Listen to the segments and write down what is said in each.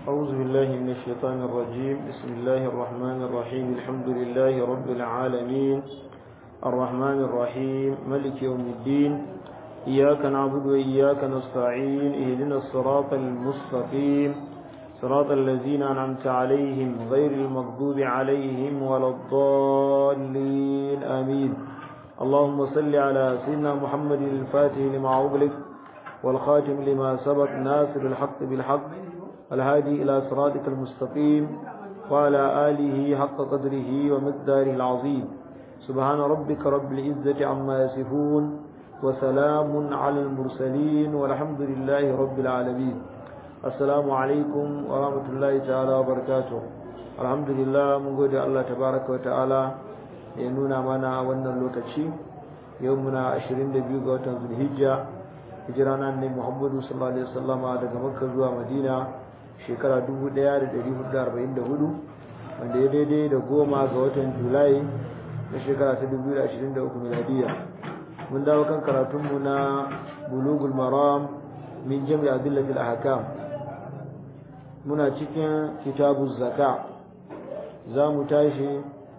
أعوذ بالله من الشيطان الرجيم بسم الله الرحمن الرحيم الحمد لله رب العالمين الرحمن الرحيم ملك يوم الدين إياك نعبد وإياك نستعين اهدنا الصراط المستقيم صراط الذين أنعمت عليهم غير المغضوب عليهم ولا الضالين آمين اللهم صل على سيدنا محمد الفاتح لما أغلق والخاتم لما سبق ناصر الحق بالحق الهادي إلى صراطك المستقيم وعلى آله حق قدره ومقداره العظيم سبحان ربك رب العزة عما يصفون وسلام على المرسلين والحمد لله رب العالمين السلام عليكم ورحمة الله تعالى وبركاته الحمد لله من قد الله تبارك وتعالى ينونا منا وانا اللوكتشي يومنا عشرين دبيو قوة ذو الهجة hijirana ne Muhammadu sallallahu alaihi wasallama daga Makka zuwa Madina shekara 1444 wanda ya daidai da goma ga watan Julai na shekara ta 2023 miladiya mun dawo kan karatunmu na Bulugul Maram min Jami' Adillatil Ahkam muna cikin kitabuz zaka za mu tashi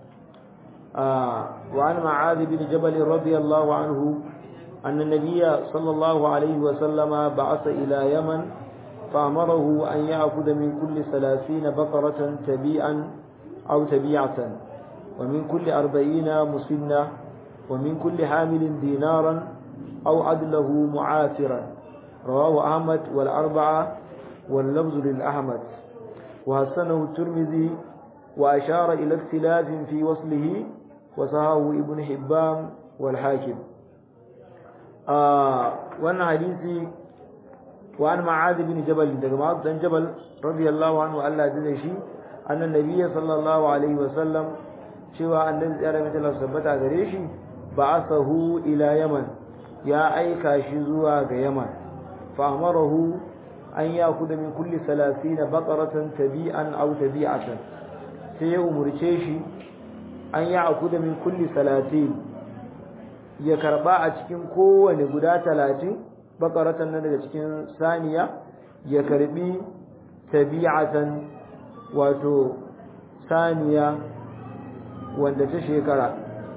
wa an ma'adh bin Jabal radiyallahu anhu أن النبي صلى الله عليه وسلم بعث إلى يمن فأمره أن يأخذ من كل ثلاثين بقرة تبيعا أو تبيعة ومن كل أربعين مسنة ومن كل حامل دينارا أو عدله معاثرا رواه أحمد والأربعة واللفظ للأحمد وحسنه الترمذي وأشار إلى اختلاف في وصله وصحاه ابن حبان والحاكم wannan hadisi wa an ma'ad bin jabal daga ma'ad dan jabal radiyallahu anhu Allah ya shi annan nabiyyi sallallahu alaihi wa sallam cewa annabi ya rabe Allah sabbata gare shi ba'athahu ila yaman ya aika shi zuwa ga yaman fa amarahu an yakuda min kulli 30 baqaratan tabi'an aw tabi'atan sai ya umurce shi an yakuda min kulli 30 ya karba a cikin kowane guda talatin bakaratan nan daga cikin saniya ya karbi tabi'atan wato saniya wanda ta shekara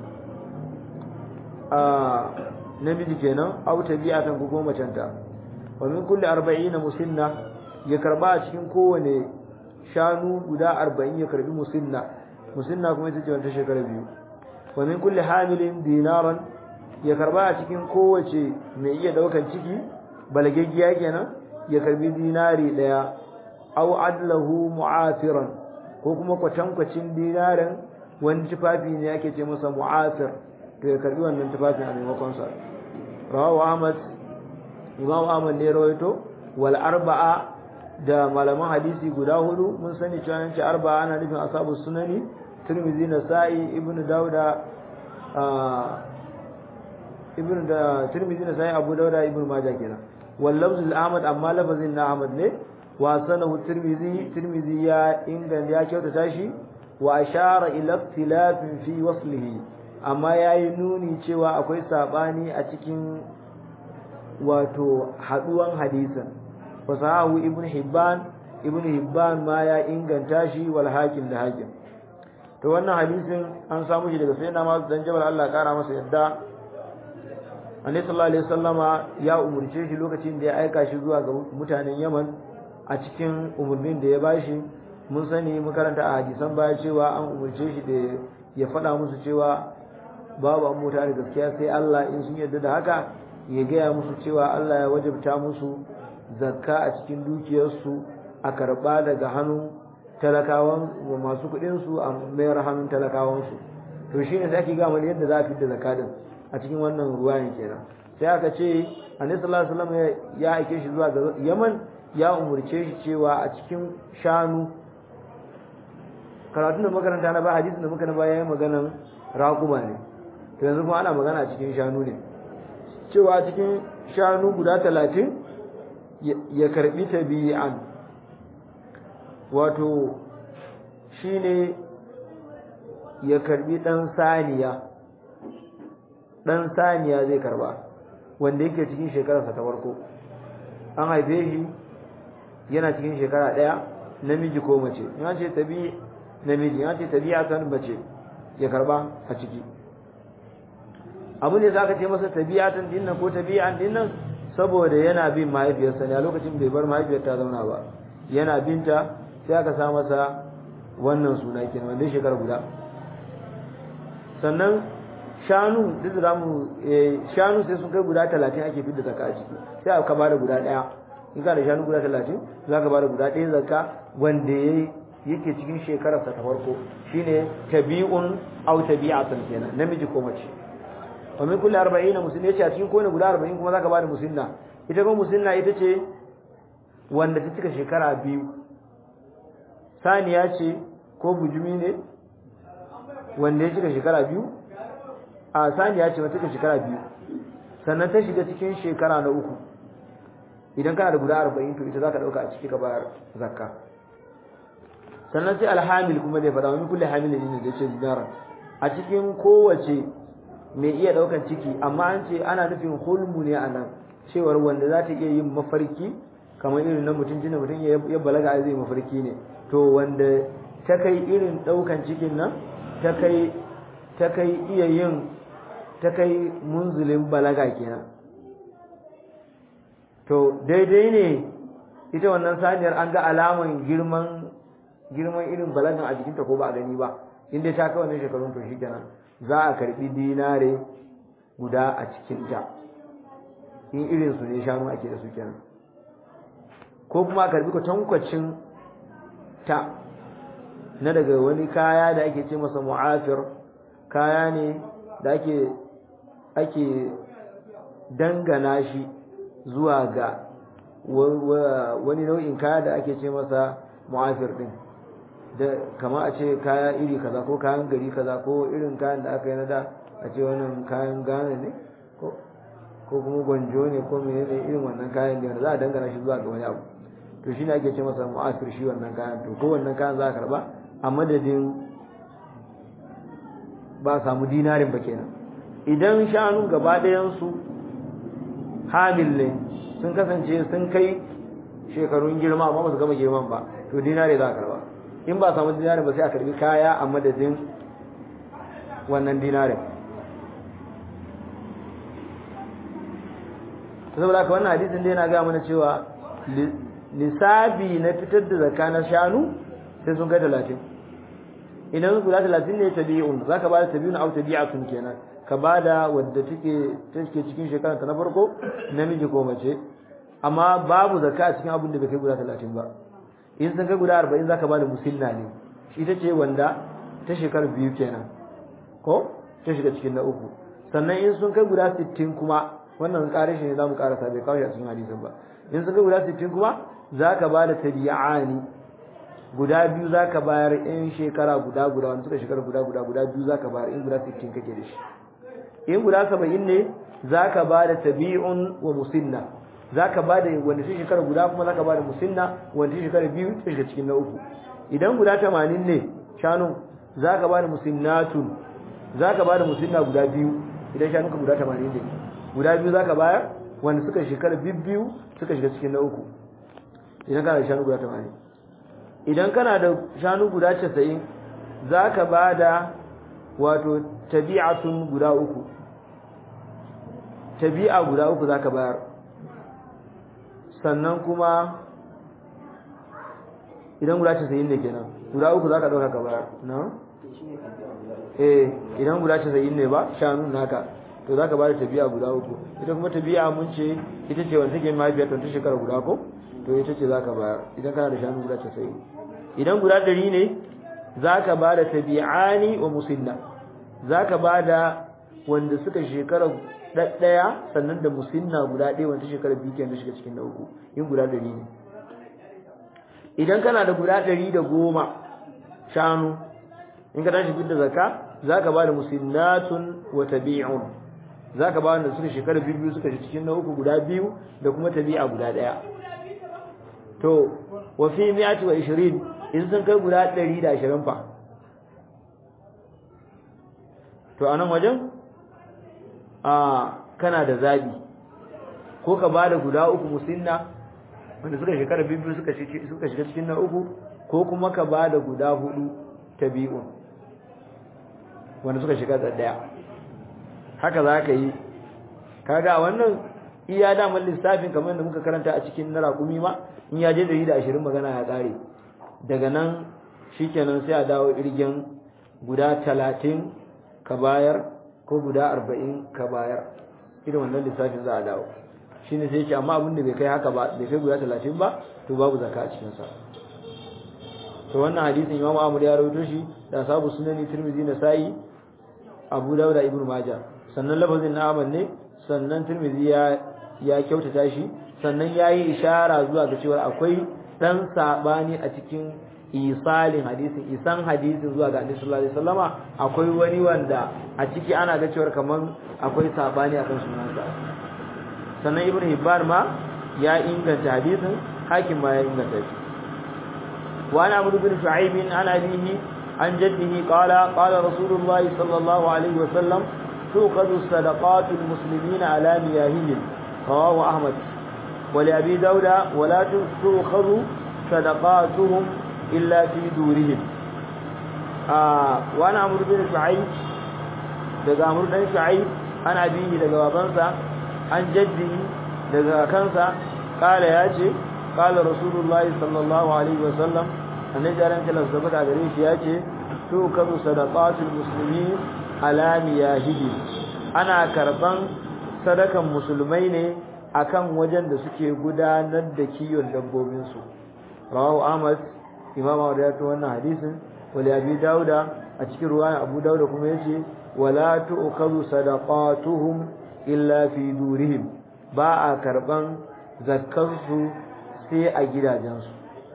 a namiji kenan au tabi'atan ko goma canta wa min kulli 40 musinna ya karba a cikin kowane shanu guda 40 ya karbi musinna musinna kuma ita ce wanda shekara biyu wa min kulli hamilin dinaran ya karba a cikin kowace mai iya daukan ciki balagaggiya kenan ya karbi dinari daya aw adlahu mu'afiran ko kuma kwatankwacin dinarin wani tufafi ne yake ce masa mu'afir to ya karbi wannan tufafin a maimakon sa rawahu ahmad imam ahmad ne rawaito wal arba'a da malaman hadisi guda hudu mun sani cewa yanci arba'a ana nufin ashabu sunani tirmidhi nasa'i ibnu dauda ibn da tirmidhi da sai abu dauda ibn majah kenan wal lafz al ahmad amma lafazin na ahmad ne wa sanahu tirmidhi tirmidhi ya ingan ya kyautata shi wa ashara ila ikhtilafin fi waslihi amma yayi nuni cewa akwai sabani a cikin wato haduwan hadisin fasahu ibn hibban ibn hibban ma ya inganta shi wal hakim da hakim to wannan hadisin an samu shi daga sayyidina Masu dan Jabal Allah ya kara masa yadda annabi sallallahu alaihi wasallama ya umurce shi lokacin da ya aika shi zuwa ga mutanen Yaman a cikin umurnin da ya bashi mun sani mun karanta a hadisan baya cewa an umurce shi da ya faɗa musu cewa babu an mota da gaskiya sai Allah in sun yarda da haka ya gaya musu cewa Allah ya wajabta musu zakka a cikin dukiyarsu a karba daga hannun talakawan masu kuɗin su a mayar hannun talakawan su to shine sai ake ga mana yadda za a fitar da zakka din a cikin wannan ruwayan kenan sai aka ce annabi sallallahu alaihi wasallam ya aike shi zuwa ga Yaman ya umurce shi cewa a cikin shanu karatun da makaranta na ba hadisin da muka na baya yayin maganan raquma ne to yanzu kuma ana magana a cikin shanu ne cewa a cikin shanu guda 30 ya karbi tabi'an wato shine ya karbi dan saniya dan saniya zai karba wanda yake cikin shekararsa ta farko an haife shi yana cikin shekara ɗaya namiji ko mace in ce tabi namiji in ce tabi'atan mace ya karba a ciki abu ne za ka ce masa tabi'atan dinnan ko tabi'an dinnan saboda yana bin mahaifiyarsa ne a lokacin bai bar mahaifiyar ta zauna ba yana binta sai aka sa masa wannan suna kenan wanda shekara guda sannan shanu duk da mu shanu sai sun kai guda 30 ake fidda zakka a ciki sai aka bada guda daya in ka da shanu guda 30 za ka bada guda daya zakka wanda yayi yake cikin shekarar sa ta farko shine tabi'un aw tabi'atan kenan namiji ko mace wa min kulli 40 musinna yace a cikin kowane guda 40 kuma zaka bada musinna ita kuma musinna ita ce wanda ta cika shekara biyu saniya ce ko bujumi ne wanda ya cika shekara biyu a saniya ce wata cika shekara biyu sannan ta shiga cikin shekara na uku idan kana da guda 40 to ita zaka dauka a ciki ka bayar zakka sannan sai alhamil kuma zai faɗa wani kulle hamilin ne da ce dinara a cikin kowace mai iya ɗaukan ciki amma an ce ana nufin hulmu ne a nan cewar wanda za ta iya yin mafarki kamar irin na mutum jina mutum ya balaga zai mafarki ne to wanda ta kai irin ɗaukan cikin nan ta kai ta kai iya yin ta kai munzulin balaga kenan to daidai ne ita wannan saniyar an ga alaman girman girman irin balagan a jikinta ko ba a gani ba inda ta kai wannan shekarun to shikenan za a karbi dinare guda a cikinta in irin su ne shanu ake da su kenan ko kuma a karbi kwatankwacin ta na daga wani kaya da ake ce masa mu'afir kaya ne da ake ake dangana shi zuwa ga wani nau'in kaya da ake ce masa mu'afir din da kama a ce kaya iri kaza ko kayan gari kaza ko irin kayan da aka yi na da a ce wannan kayan gane ne ko kuma gwanjo ne ko mene ne irin wannan kayan da za a dangana shi zuwa ga wani abu to shi ne ake ce masa mu'afir shi wannan kayan to ko wannan kayan za a karba a madadin ba samu dinarin ba kenan idan shanu gaba ɗayansu hamil ne sun kasance sun kai shekarun girma amma ba su gama girman ba to dinare za a karba in ba samu dinare ba sai a karbi kaya a madadin wannan dinare saboda haka wannan hadisin da yana ga mana cewa lissafi na fitar da zakka na shanu sai sun kai talatin idan guda talatin ne tabi'un za ka ba da tabi'un au tabi'atun kenan ka ba da wadda take take cikin shekara ta na farko namiji ko mace amma babu zakka a cikin abin da bai kai guda talatin ba in sun kai guda arba'in za ka ba da musinna ne ita ce wanda ta shekara biyu kenan ko ta shiga cikin na uku sannan in sun kai guda sittin kuma wannan ƙarin shi ne za mu ƙarasa bai kawo shi a cikin hadisin ba in sun kai guda sittin kuma za ka ba da tabi'ani guda biyu za ka bayar in shekara guda guda wani suka shekara guda guda guda biyu za ka bayar in guda sittin kake da shi in guda saba'in ne za ka ba da tabi'un wa musinna za ka ba da wanda shi shekara guda kuma za ka ba da musinna wanda shi shekara biyu ta shiga cikin na uku idan guda tamanin ne shanu za ka ba da musinnatun za ka ba da musinna guda biyu idan shanunka guda tamanin ne guda biyu za ka bayar wanda suka shekara biyu suka shiga cikin na uku idan kana da shanu guda tamanin idan kana da shanu guda casa'in za ka ba da wato tabi'atun guda uku tabi'a guda uku za ka bayar sannan kuma idan guda casa'in ne kenan guda uku za ka ɗauka ka bayar na? eh idan guda casa'in ne ba shanu naka to za ka ba da tabi'a guda uku ita kuma tabi'a mun ce ita ce wanda take mahaifiyar ta shekara guda ko to ita ce za ka bayar idan kana da shanu guda casa'in idan guda ɗari ne za ka ba da tabi'ani wa musinna za ka ba da wanda suka shekara ɗaya sannan da musinna guda ɗaya wanda shekara biyu kenan shiga cikin na uku in guda ɗari ne idan kana da guda ɗari da goma shanu in ka tashi da zakka za ka ba da musinnatun wa tabi'un za ka ba wanda suka shekara biyu suka shi cikin na uku guda biyu da kuma tabi'a guda ɗaya to wa fi mi'ati wa ishirin in sun kai guda ɗari da ashirin fa to a nan wajen a kana da zabi ko ka ba da guda uku musinna wanda suka shekara biyu suka suka shiga cikin na uku ko kuma ka ba da guda hudu tabi'un wanda suka shiga da daya haka za ka yi kaga wannan iya daman lissafin kamar da muka karanta a cikin na raƙumi ma in ya je dari da ashirin magana ya ƙare daga nan shikenan sai a dawo irgen guda talatin ka bayar ko guda arba'in ka bayar irin wannan lissafin za a dawo shi ne sai ce amma abin da bai kai haka ba bai kai guda talatin ba to babu zaka a cikinsa to wannan hadisin imam ahmad ya rawaito shi da sabu sunani tirmidhi na sa'i abu dawud da ibnu majah sannan lafazin na ahmad ne sannan tirmidhi ya ya kyautata shi sannan yayi ishara zuwa ga cewa akwai dan sabani a cikin isalin hadisin isan hadisin zuwa ga Annabi sallallahu alaihi wasallama akwai wani wanda a ciki ana ga cewa kaman akwai sabani akan sunansa sannan ibnu hibban ma ya inganta hadisin hakim ma ya inganta shi wa ana abu bin shu'aib an abihi an jaddihi qala qala rasulullah sallallahu alaihi wasallam tuqadu sadaqatul muslimina ala miyahihim rawahu ahmad ولأبي داود ولا تؤخذ صدقاتهم إلا في دورهم آه وأنا عمرو بن شعيب daga Amr dan Shu'aib an abihi daga babansa an jaddi daga kansa kala yace kala Rasulullah sallallahu alaihi wasallam annabi ran kala sabata gare shi yace to kazu sadaqatul muslimin ala miyahidi ana karban sadakan musulmai ne akan wajen da suke gudanar da kiyon dabbobin su rawahu Ahmad Imam Ahmad ya wannan hadisin wali Abi Dauda a cikin ruwaya Abu Dauda kuma yace wala tu'khadhu sadaqatuhum illa fi durihim ba a karban zakkansu sai a gidajensu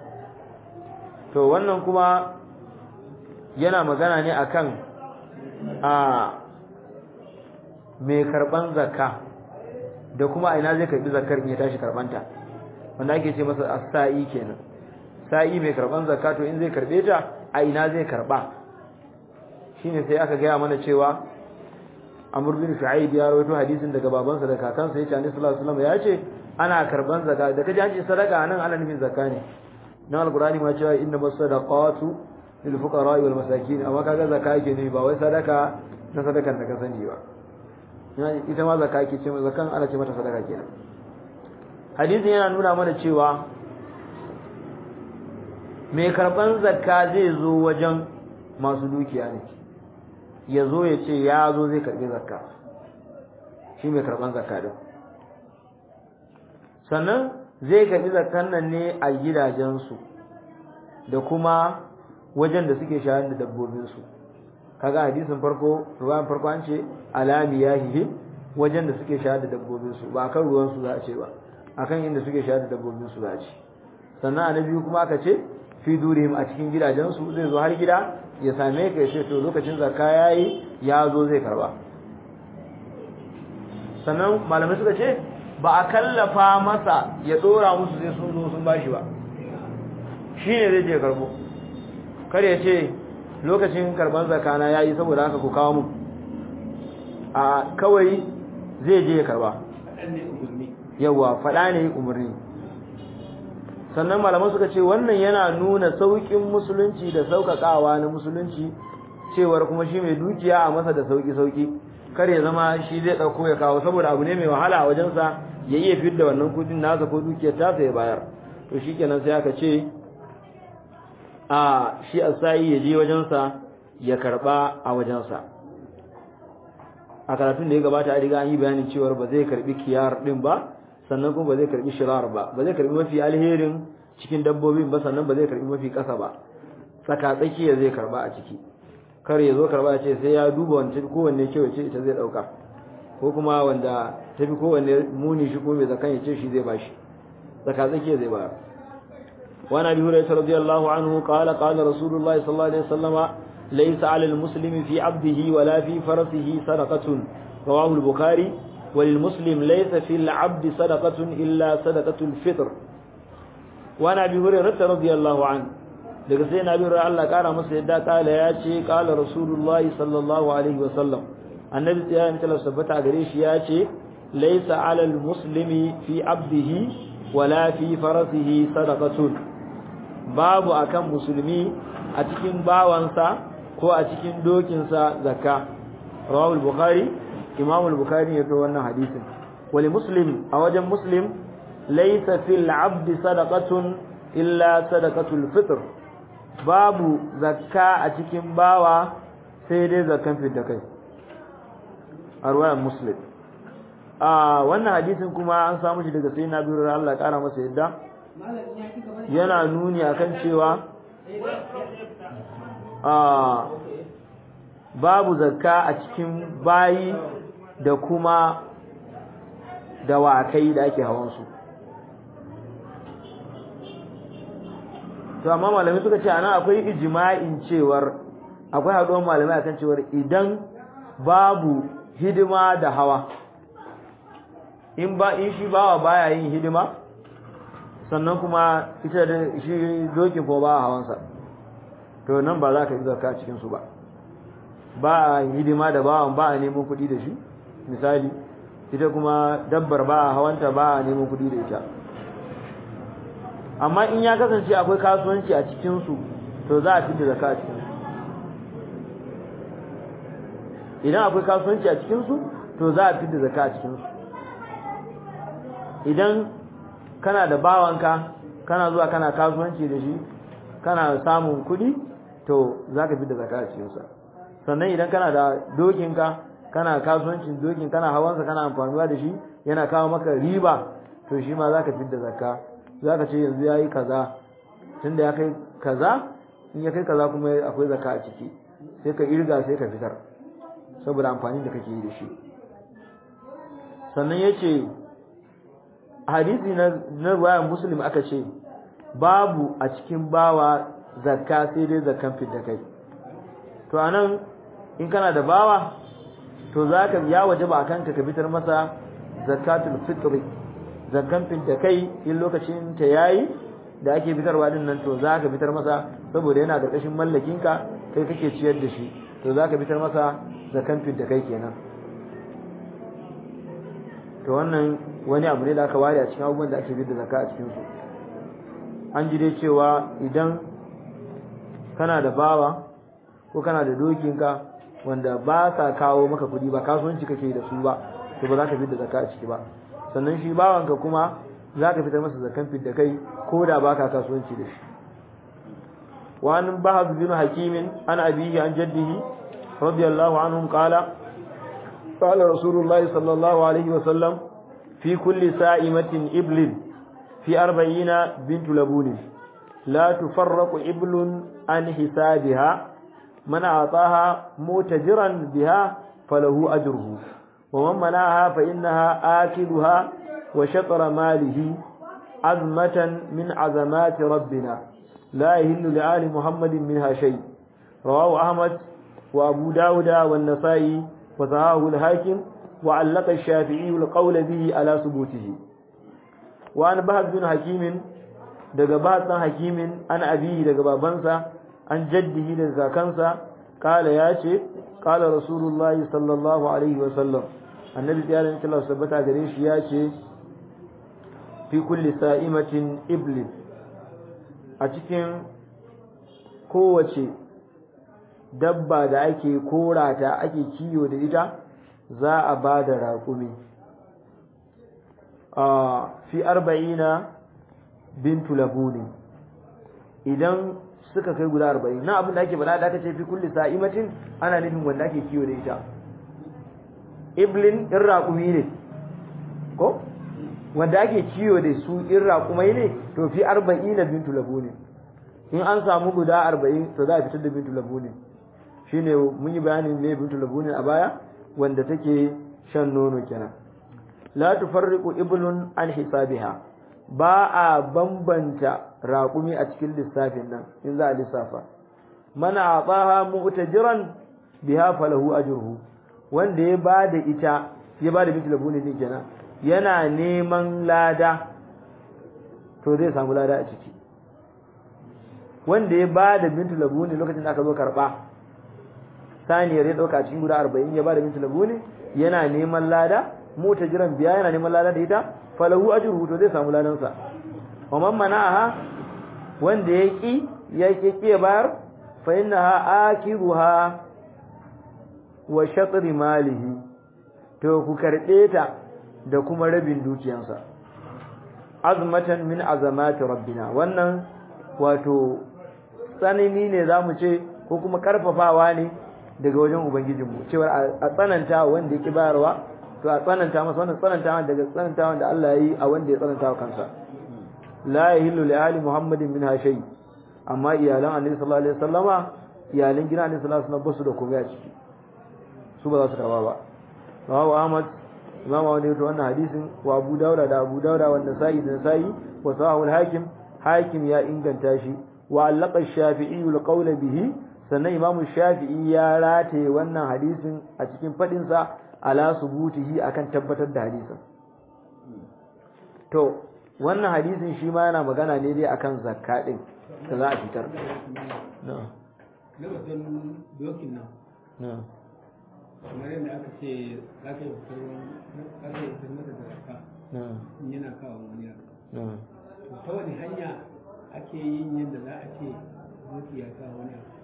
to wannan kuma yana magana ne akan a mai karban zakka da kuma a ina zai karbi zakkar in ya tashi karbanta wanda ake ce masa as-sa'i kenan sa'i mai karban zakka to in zai karbe ta a ina zai karba shine sai aka gaya mana cewa Amr bin Shu'aib ya rawaito hadisin daga babansa da kakansa yace Annabi sallallahu alaihi wasallam ya ce ana karban zakka da kaje an ce sadaka nan ana nufin zakka ne dan alqur'ani ma cewa inna masadaqatu lil fuqara wal masakin amma kaga zakka yake ne ba wai sadaka na sadakan da ka sani ba ita ma zakka yake ce zakkan ana ce mata sadaka kenan hadisin yana nuna mana cewa mai karban zakka zai zo wajen masu dukiya ne ya zo ya ce ya zo zai karbi zakka shi mai karban zakka din sannan zai karbi zakkan nan ne a gidajensu da kuma wajen da suke shayar da dabbobinsu kaga hadisin farko ruwan farko an ce alami yahihi wajen da suke shayar da dabbobinsu ba akan ruwansu za a ce ba akan inda suke shayar da dabbobinsu za a ce sannan a na biyu kuma aka ce fi durihim a cikin gidajensu zai zo har gida ya same ka ya ce to lokacin zakka yayi ya zo zai karba sannan malamai suka ce ba a kallafa masa ya dora musu sai sun zo sun bashi ba shine zai je karbo kar ya ce lokacin karban zakka na yayi saboda haka ku kawo mu a kawai zai je ya karba yawa fada ne umarni sannan malaman suka ce wannan yana nuna saukin musulunci da saukakawa na musulunci cewar kuma shi mai dukiya a masa da sauki sauki kar ya zama shi zai dauko ya kawo saboda abu ne mai wahala a wajensa ya iya fitar da wannan kudin nasa ko dukiyar ta ya bayar to shikenan sai aka ce a shi asai ya je wajensa ya karba a wajensa a karatun da ya gabata a riga an yi bayanin cewar ba zai karbi kiyar din ba sannan kuma ba zai karbi shirar ba ba zai karbi mafi alherin cikin dabbobin ba sannan ba zai karbi mafi kasa ba tsaka tsakiya zai karba a ciki kar ya zo karba ya ce sai ya duba wanda tafi kowanne kyau ce ita zai dauka ko kuma wanda tafi kowanne muni shi kuma mai zakan ya ce shi zai bashi tsaka tsakiya zai bayar وعن ابي هريره رضي الله عنه قال قال رسول الله صلى الله عليه وسلم ليس على المسلم في عبده ولا في فرسه صدقه رواه البخاري وللمسلم ليس في العبد صدقة إلا صدقة الفطر وعن أبي هريرة رضي الله عنه daga sai nabi ra Allah kara masa yadda kala ya ce kala rasulullahi sallallahu alaihi wa sallam annabi ya yi mutala sabbata gare shi ya ce laysa alal muslimi fi abdihi wala fi farasihi sadaqatun babu akan musulmi a cikin bawansa ko a cikin dokinsa zakka rawahu al-bukhari imam al-bukhari ya to wannan hadisin wali muslim a wajen muslim laysa fil abdi sadaqatun illa sadaqatul fitr babu zakka a cikin bawa sai dai zakkan fidda kai a ruwayan muslim a wannan hadisin kuma an samu shi daga sai na biyu Allah kara masa yadda yana nuni akan cewa a babu zakka a cikin bayi da kuma dawakai da ake hawansu to amma malamai suka ce ana akwai ijma'in cewar akwai haɗuwar malamai akan cewar idan babu hidima da hawa in ba in shi bawa baya yin hidima sannan kuma ita da shi dokin ko ba hawansa to nan ba za ka yi zakka cikin su ba ba a hidima da bawan ba a neman kuɗi da shi misali ita kuma dabbar ba a hawanta ba a neman kuɗi da ita amma in ya kasance akwai kasuwanci a cikin su to za a fita zakka a cikin su idan akwai kasuwanci a cikin su to za a fita zakka a cikin su idan kana da bawanka kana zuwa kana kasuwanci da shi kana samun kuɗi to za ka fi da zaka a cikinsa sannan idan kana da dokinka kana kasuwancin dokin kana hawansa kana amfanuwa da shi yana kawo maka riba to shi ma za ka fi da zaka za ka ce yanzu ya yi kaza tunda ya kai kaza in ya kai kaza kuma akwai zaka a ciki sai ka irga sai ka fitar saboda amfani da kake yi da shi sannan ya ce hadisi na ruwayan muslim aka ce babu a cikin bawa zakka sai dai zakkan fidda kai to anan in kana da bawa to zaka ya wajaba akan ka ka fitar masa zakatul fitri zakkan fidda kai in lokacin ta yayi da ake fitarwa din nan to zaka fitar masa saboda yana da kashin mallakin ka kai kake ciyar da shi to zaka fitar masa zakkan fidda kai kenan to wannan wani abu ne da aka ware a cikin abubuwan da ake da zakka a cikin su an ji dai cewa idan kana da bawa ko kana da dokinka wanda ba sa kawo maka kudi ba kasuwanci kake da su ba to ba za ka da zakka a ciki ba sannan shi bawanka kuma za ka fitar masa zakkan fidda kai ko da ba ka kasuwanci da shi wa an bahaz bin hakimin an abihi an jaddihi radiyallahu anhum qala قال رسول الله صلى الله عليه وسلم في كل سائمة إبل في أربعين بنت لبون لا تفرق إبل عن حسابها من أعطاها متجرا بها فله أجره ومن منعها فإنها آكلها وشطر ماله عزمة من عزمات ربنا لا يهل لآل محمد منها شيء رواه أحمد وأبو داود والنسائي وصحاه الحاكم وعلق الشافعي القول به على ثبوته وأن بهز بن حكيم daga basan hakimin an abihi daga babansa an jaddihi daga kakansa kala ya ce kala rasulullahi sallallahu alaihi wa sallam annabi tsiyarin Allah sabbata gare shi ya ce fi kulli sa'imatin iblis a cikin kowace dabba da ake korata ake kiyo da ita za a ba da raƙumi a fi arba'ina bintu labuni idan suka kai guda arba'in na abin da ake bada da aka ce fi kulli sa'imatin ana nufin wanda ake kiyo da ita iblin in raƙumi ne ko wanda ake kiyo da su in raƙumai ne to fi arba'ina bintu labuni in an samu guda arba'in to za a fitar da bintu labuni shine mun yi bayanin ne bintu labuni a baya wanda take shan nono kenan la tufarriqu iblun an hisabiha ba a bambanta raƙumi a cikin lissafin nan in za a lissafa mana ataha mu'tajiran biha falahu ajruhu wanda ya bada ita ya bada bintu labuni din kenan yana neman lada to zai samu lada a ciki wanda ya bada bintu labuni lokacin da aka zo karba saniyar ya dauka cikin guda 40 ya bada bintu labuni yana neman lada mota jiran biya yana neman lada da ita falahu ajruhu to zai samu ladan sa wa man mana'aha wanda ya ki ya ki ki bayar fa innaha akiruha wa shatri malihi to ku karbe ta da kuma rabin dukiyansa azmatan min azamati rabbina wannan wato tsanani ne zamu ce ko kuma karfafawa ne daga wajen ubangijinmu cewa a tsananta wanda yake bayarwa to a tsananta masa wannan tsananta daga tsananta wanda Allah ya yi a wanda ya tsananta wa kansa la yahillu li ali muhammadin min shay amma iyalan annabi sallallahu alaihi wasallama iyalan gidan annabi sallallahu alaihi wasallam basu da komai a ciki su ba za su karba ba rawahu ahmad imam wani yato wannan hadisin wa abu dauda da abu dauda wanda sa'i da sa'i wa sahahu al-hakim hakim ya inganta shi wa allaqa ash-shafi'i al-qawl bihi sannan imamu shafi'i ya rataye wannan hadisin a cikin fadin sa ala subutihi akan tabbatar da hadisin to wannan hadisin shi ma yana magana ne dai akan zakka din da za a fitar na'am lokacin dokin nan na'am kamar yadda aka ce za ka yi fitar za ka yi fitar mata da zakka na'am in yana kawo wani abu na'am to ta wani hanya ake yin yadda za a ce doki ya kawo wani abu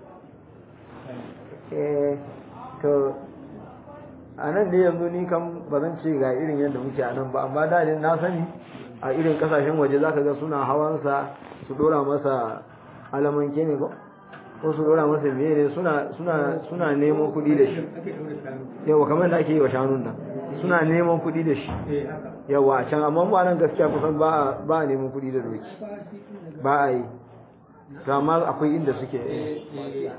eh to a nan ne yanzu ni kan ba zan ce ga irin yadda muke a nan ba amma da ne na sani a irin kasashen waje za ka ga suna hawansa su dora masa alamanke ne ko ko su dora masa biye ne suna suna suna neman kuɗi da shi ake ɗaure shanu yawa kamar da ake yi wa shanun nan suna neman kuɗi da shi eh haka yawa a can amma ba nan gaskiya kusan ba a ba a neman kuɗi da doki ba shi tun daga ba a yi to amma akwai inda suke eh eh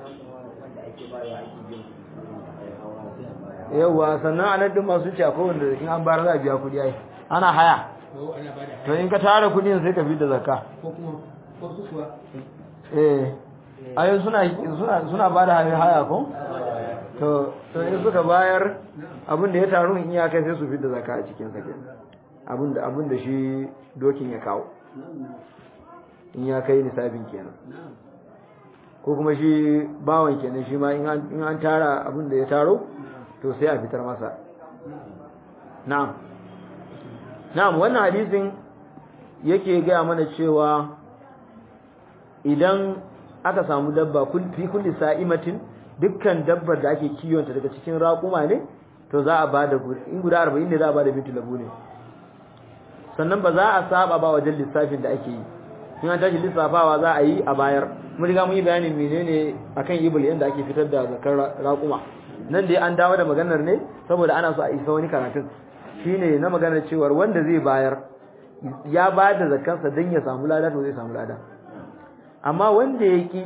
yawa sannan a nan din masu ce akwai wanda in an bayar za a biya kuɗi ai ana haya ko ana ba da to in ka tara kuɗin sai ka fi da zakka ko kuma ko su kuwa eh ayo suna suna suna ba da haya ko to to in suka bayar abin da ya taru in ya kai sai su fi da zakka a cikin sa kenan abin da abin da shi dokin ya kawo in ya kai nisabin kenan na'am ko kuma shi bawan kenan shi ma in an in an tara abin da ya taro to sai a fitar masa na'am na'am wannan hadisin yake gaya mana cewa idan aka samu dabba kul- fi kulli sa'imatin dukkan dabbar da ake kiwonta daga cikin raƙuma ne to za a bada gu- in guda 40 ne za a bada bintu labu ne sannan ba za a saba ba wajen lissafin da ake yi in an tashi lissafawa za a yi a bayar mun riga mun yi bayanin menene akan ibul yanda ake fitar da zakar ra- raƙuma nan dai an dawo da maganar ne saboda ana so a isa wani karatun shine na maganar cewar wanda zai bayar ya ba da zakansa don ya samu lada to zai samu lada amma wanda ya ki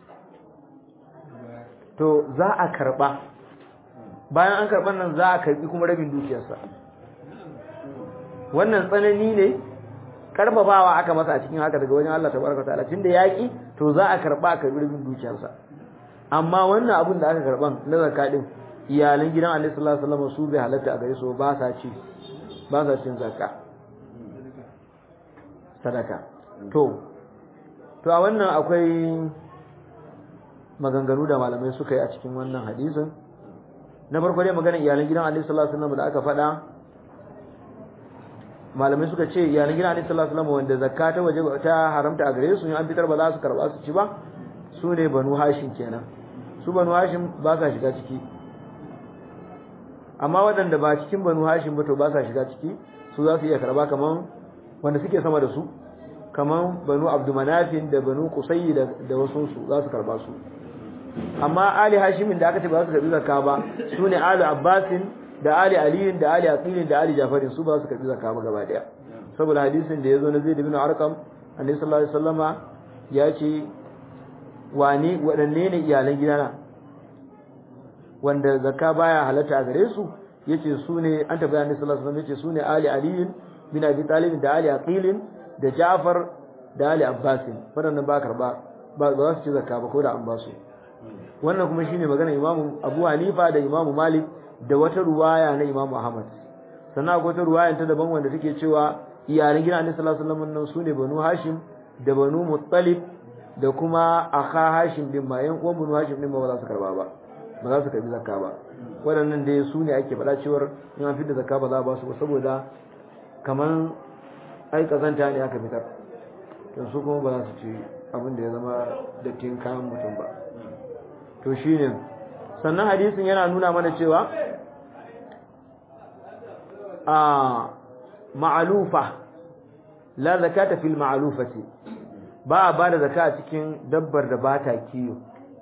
to za a karba bayan an karban nan za a karbi kuma rabin dukiyarsa wannan tsanani ne karfafawa aka masa a cikin haka daga wajen Allah tabaraka ta'ala tunda ya ki to za a karba a karbi rabin dukiyarsa amma wannan abin da aka karban na zakka din iyalan gidan Annabi sallallahu alaihi wasallam su bai halatta a gare su ba sa ci ba sa cin zakka sadaka to to a wannan akwai maganganu da malamai suka yi a cikin wannan hadisin na farko dai maganar iyalan gidan Annabi sallallahu alaihi wasallam da aka faɗa malamai suka ce iyalan gidan Annabi sallallahu alaihi wasallam wanda zakka ta waje ta haramta a gare su in an fitar ba za su karba su ci ba su ne banu hashim kenan su banu hashim ba sa shiga ciki amma waɗanda ba cikin banu hashim ba to ba sa shiga ciki su za su iya karba kaman wanda suke sama da su kaman banu abdumanafin da banu kusayi da da wasu su za su karba su amma ali hashimin da aka ce ba za su karbi zakka ba su ne ali abbasin da ali aliyin da ali aqilin da ali jafarin su ba su karbi zakka ba gaba daya saboda hadisin da yazo na zaid ibn arqam annabi sallallahu alaihi wasallama ya ce wani waɗanne ne iyalan gidana wanda zakka baya halatta a gare su yace su ne an tabbata annabi sallallahu alaihi wasallam yace su ne ali aliyin bin abi talib da ali aqilin da jafar da ali abbasin waɗannan ba karba ba za su ci zakka ba ko da an ba su wannan kuma shine magana Imam Abu Hanifa da Imam Malik da wata ruwaya na Imam Ahmad sannan akwai wata ruwaya ta daban wanda take cewa iyalan gidan Annabi sallallahu alaihi wasallam nan sune Banu Hashim da Banu Muttalib da kuma akha Hashim din ma yan uwan Banu Hashim din ma ba za su karba ba ba za su karbi zakka ba waɗannan dai su ne ake faɗa cewar in an fitar zakka ba za a ba su ba saboda kaman ai kazanta ne aka fitar to su kuma ba za su ci abin da ya zama dattin kayan mutum ba to shine sannan hadisin yana nuna mana cewa a ma'alufa la zakata fil ma'alufati ba a ba da zaka a cikin dabbar da ba ta kiyo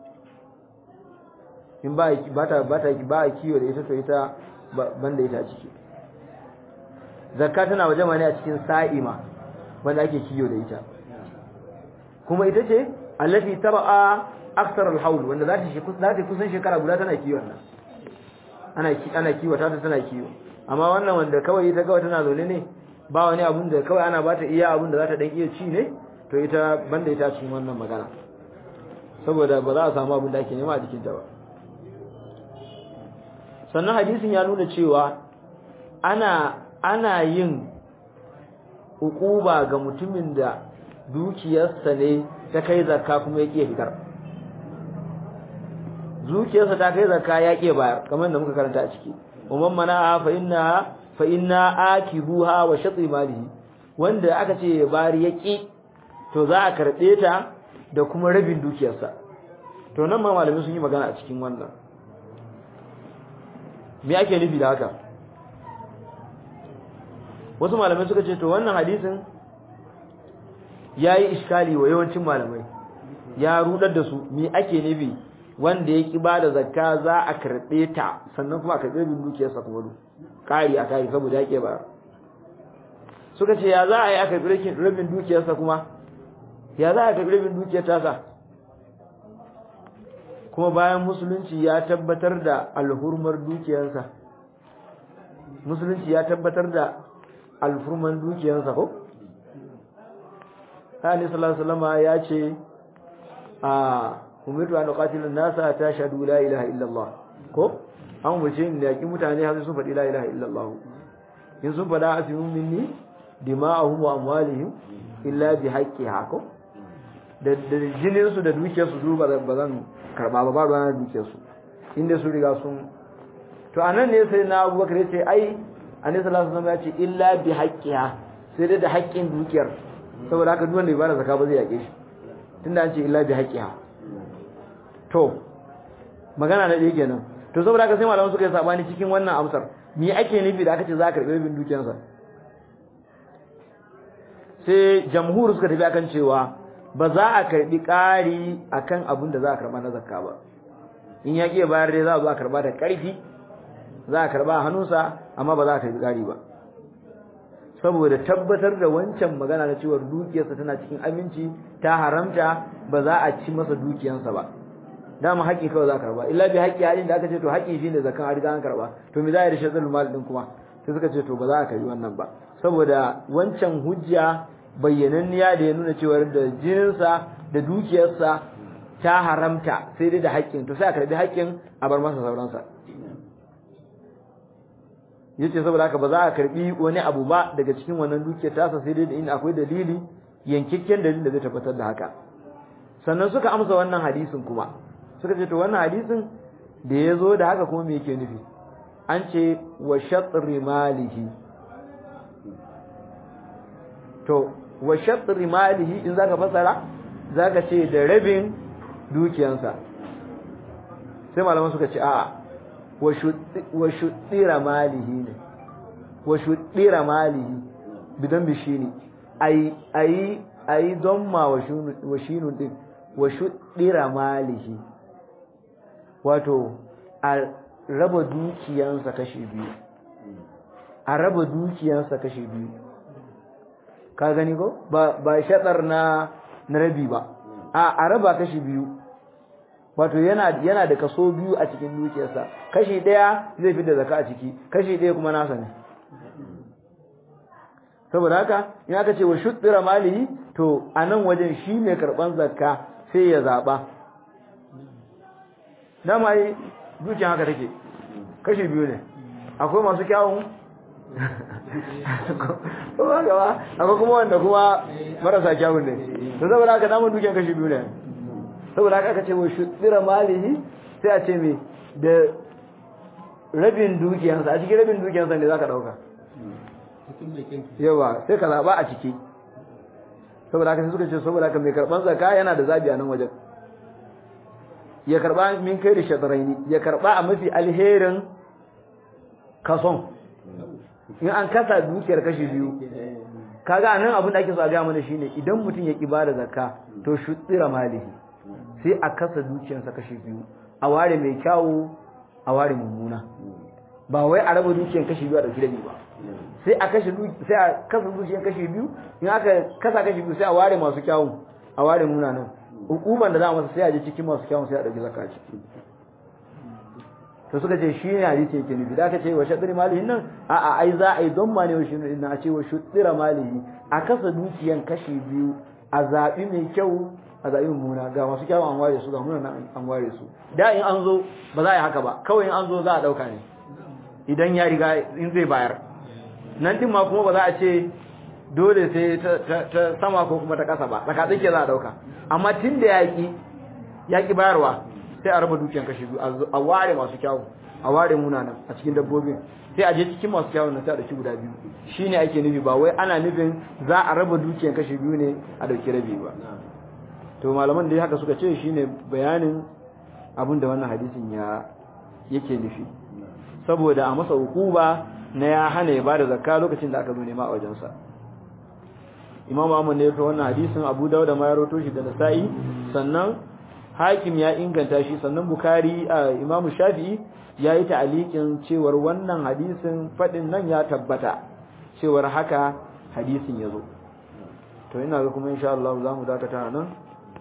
in ba ta ba ta ba a kiyo da ita to ita banda ita a ciki zakka tana waje ne a cikin sa'ima wanda ake kiyo da ita kuma ita ce allati tar'a aksar al-hawl wanda za ta shi za ta kusan shekara guda tana kiwon nan ana ana kiwo ta tana kiwo amma wannan wanda kawai ita kawai tana zaune ne ba wani abun da kawai ana bata iya abun da za ta dan iya ci ne to ita banda ita cikin wannan magana saboda ba za a samu abun da ake nema a jikin ta ba sannan hadisin ya nuna cewa ana ana yin hukuba ga mutumin da dukiyarsa ne ta kai zakka kuma ya ƙiya fitar dukiyarsa ta kai zakka ya ƙiya bayar kamar da muka karanta a ciki umman mana fa inna fa inna akibuha wa shatri malihi wanda aka ce ya bari ya ƙi to za a karɓe ta da kuma rabin dukiyarsa to nan ma malamai sun yi magana a cikin wannan me ake nufi da haka wasu malamai suka ce to wannan hadisin yayi iskali wa yawancin malamai ya rudar da su me ake nufi wanda ya ki bada zakka za a karbe ta sannan kuma a karbe bin dukiyarsa kuma du kari a kari saboda yake ba suka ce ya za a yi aka karbe rabin dukiyarsa kuma ya za a karbe rabin dukiyar tasa kuma bayan musulunci ya tabbatar da alhurmar dukiyarsa musulunci ya tabbatar da alfurman dukiyarsa ko Sani sallallahu alaihi ya ce a umirtu an qatilu nasa ta shahadu la ilaha illallah ko an wuce ne yaki mutane har sun faɗi la ilaha illallah in sun faɗa asimu minni dima'ahum wa amwalihim illa bi haqqiha ko da jinin su da dukiyar su ba zan karba ba ba ruwan dukiyar su inda su riga sun to anan ne sai na Abubakar ya ce ai annabi sallallahu alaihi wasallam ya ce illa bi haqqiha sai dai da haƙƙin dukiyar saboda haka duk wanda bai bada zakka ba zai yake shi tunda an ce illa bi haqqiha to magana na ɗaya kenan to saboda haka sai malaman suka yi sabani cikin wannan amsar me ake nufi da aka ce za ka karɓi rabin dukiyarsa sai jamhur suka tafi akan cewa ba za a karɓi ƙari akan abin da za a karɓa na zakka ba in ya ƙi bayar dai za a zo a karɓa da ƙarfi za a karɓa a hannunsa amma ba za a karɓi ƙari ba saboda tabbatar da wancan magana na cewar dukiyarsa tana cikin aminci ta haramta ba za a ci masa dukiyarsa ba dama haƙƙi kawai za a karba illa bi haƙƙi halin da aka ce to haƙƙi shine zakan an riga an karba to me za a yi da shazal mal din kuma sai suka ce to ba za a karbi wannan ba saboda wancan hujja bayyananniya da ya nuna cewa da jininsa da dukiyarsa ta haramta sai dai da haƙƙin to sai a karbi haƙƙin a bar masa sauransa yace saboda haka ba za a karbi wani abu ba daga cikin wannan dukiyar tasa sai dai in akwai dalili yankikken dalilin da zai tabbatar da haka sannan suka amsa wannan hadisin kuma suka ce to wannan hadisin da ya zo da haka kuma me yake nufi an ce wa shatri malihi to wa shatri malihi in zaka fasara zaka ce da rabin dukiyansa sai malaman suka ce a'a wa shuddira malihi ne wa shuddira malihi bidan bishini ai ai ai don ma wa shinun din wa shuddira malihi wato a raba dukiyansa kashi biyu a raba dukiyansa kashi biyu ka gani ko ba ba shatsar na na rabi ba a a raba kashi biyu wato yana yana da kaso biyu a cikin dukiyarsa kashi daya zai fi da zaka a ciki kashi daya kuma nasa ne saboda haka in aka ce wa shuddira malihi to anan wajen shi mai karban zakka sai ya zaba dama yi dukiya haka take kashi biyu ne akwai masu kyawun kuma gaba akwai kuma wanda kuma marasa kyawun ne to saboda haka namun dukiyan kashi biyu ne saboda haka aka ce wa shuddira malihi sai a ce me da rabin dukiyansa a cikin rabin dukiyansa ne za ka ɗauka mutum mai kyan yawa sai ka zaba a ciki saboda haka sai suka ce saboda haka mai karban zakka yana da zabi a nan wajen ya karba min kai da shadaraini ya karba a mafi alherin kason in an kasa dukiyar kashi biyu kaga nan abin da ake so a ga mana shine idan mutum ya ki bada zakka to shuddira malihi sai a kasa dukiyarsa kashi biyu a ware mai kyawu a ware mummuna ba wai a raba dukiyar kashi biyu a dauki rabi ba sai a kashe sai a kasa dukiyar kashi biyu in aka kasa kashi biyu sai a ware masu kyawun a ware munanan hukuman da za a masa sai a je cikin masu kyawun sai a dauki zakka ciki to suka ce shi ne hadisi yake nufi da aka ce wa shaddiri malihin nan a a ai za a yi don ma ne wa shirin nan a ce wa shaddira malihi a kasa dukiyan kashi biyu a zaɓi mai kyau a zaɓi mummuna ga masu kyau an ware su ga muna an ware su da in an zo ba za a yi haka ba kawai in an zo za a ɗauka ne idan ya riga in zai bayar nan din ma kuma ba za a ce dole sai ta sama ko kuma ta ƙasa ba tsaka tsake za a ɗauka amma tun da yaƙi yaƙi bayarwa sai a raba dukiyan kashi biyu a ware masu kyawu a ware munanan a cikin dabbobin sai a je cikin masu kyawun na sai a dauki guda biyu shine ake nufi ba wai ana nufin za a raba dukiyan kashi biyu ne a dauki rabi ba to malaman da haka suka ce shine bayanin abin da wannan hadisin ya yake nufi saboda a masa hukuba na ya hana ya bada zakka lokacin da aka zo nema a wajensa imamu Ahmad ne ya rawaito wannan hadisin Abu Dawud ma ya rawaito shi da Nasa'i sannan hakim ya inganta shi sannan bukari a imamu shafi'i ya yi ta'alikin cewar wannan hadisin faɗin nan ya tabbata cewar haka hadisin ya zo to ina ga kuma insha Allah za mu dakata nan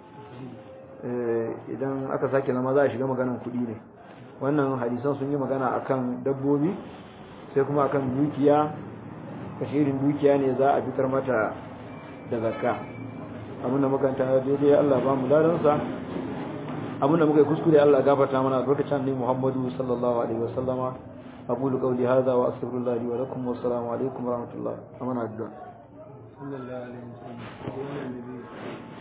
idan aka sake zama za a shiga maganan kuɗi ne wannan hadisan sun yi magana akan dabbobi sai kuma akan dukiya kashirin dukiya ne za a fitar mata da zakka abinda makanta daidai Allah ba mu ladansa abinda muka yi kuskure Allah gafarta mana albarkacin ne Muhammadu sallallahu alaihi wasallama aqulu qawli hadha wa astaghfirullah li wa lakum wa assalamu alaikum wa rahmatullah amana addu'a sallallahu alaihi wasallam